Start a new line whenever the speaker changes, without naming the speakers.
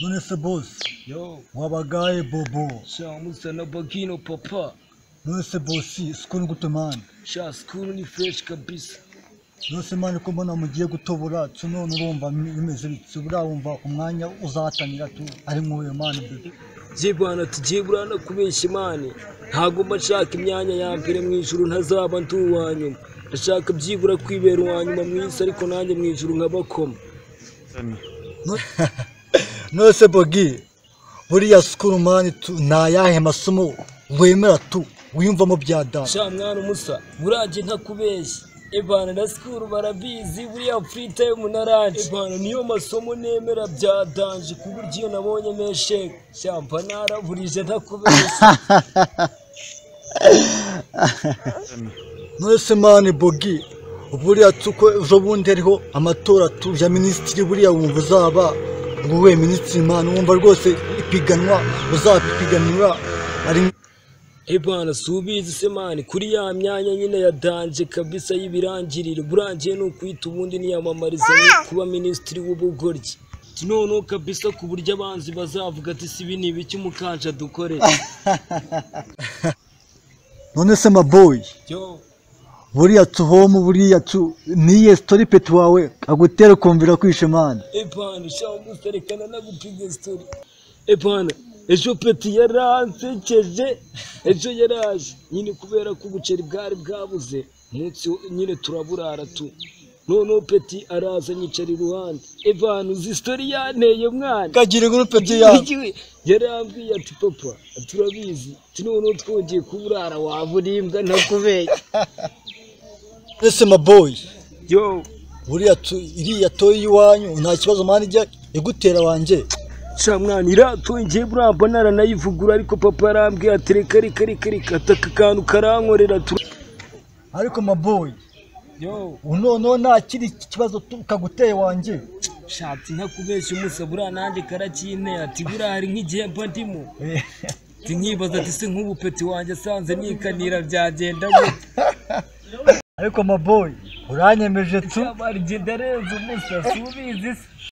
nonese bose
yo
wabagaye bobo
shamusana bagino papa
nonese bosi isukuru ni gute mani
sha sikuru ni fureshi kabisa
nonese mani ko mbona mugiye gutobora tu none urumva bimeze bityo buriya wumva umwanya uzahatanira tu ari nk'uyu mani bebe
je bwana tugiye burana kubeshya imana ntago mba nshaka imyanya ya mbere mu ijuru ntazaba ndi uwa nyuma ndashaka byibura kwibera uwa nyuma mu isi ariko nanjye mu ijuru nkabakoma
nonese bogi buriya sukuru mani tu ni ayahe masomo wemera tu wiyumvamo bya dani
sha mwana umusa burajye ntakubeshya evana na sikuru barabizi buriya furita yo munaranje evana niyo masomo nemera byadanje ku buryo iyo nabonye mesheke shyamba naraburije ntakubeshya
nonese mani bogi buriya tuko ejo bundi hariho amatora tu ya minisitiri buriya wumva uzaba ngo we minisitiri mani wumva rwose ipiganwa uzapiganira ari
Ebana subizi se mani kuri ya myanya nyine ya danje kabisa y'ibirangirire burangiye ni ukwita ubundi niyamamariza ni kuba minisitiri w'ubugoryi noneho kabisa ku buryo abanzi bazavuga ati si ibi ni ibiki umukanja dukorera
nonese maboyi
yo
buriya tuhomu buriya tu niye sitori peti wawe agutera kumvira kwishe mani
ebana shaka guserekana n'agupinga sitori ebana ejo peti yaransekeje ejo yaraje nyine kubera ko ubuceri bwari bwabuze umunsi wo- nyine turaburara tu noneho peti araza nyicara iruhande ebana uzi sitori yanteye mwana
kagira gurupe
Igihe yarambwiye ati papa turabizi ati noneho twongeye kuburara waba urimbwa ntakubeshya
nonese maboyi
yo
buriya tu iriya toyi y'iwanyu nta kibazo mani ijya igutera wanjye
sha mwana iratongeye buriya mbona aranayivugura ariko papa yarambwiye ati reka reka reka reka ati aka kantu karankorera tu-
ariko maboyi
yo
noneho nta kiri kibazo tu kaguteye wanjye
shatse ntakubeshya umusa buriya nanjye karakinteye ati buriya hari nk'igihe mba ndimo ati nkibaza ati se nk'ubu peti wanjye asanze nikanira byagenda gute
ariko maboyi uranyemeje tu
Sha mwana, njye ndarenze umusa subizi se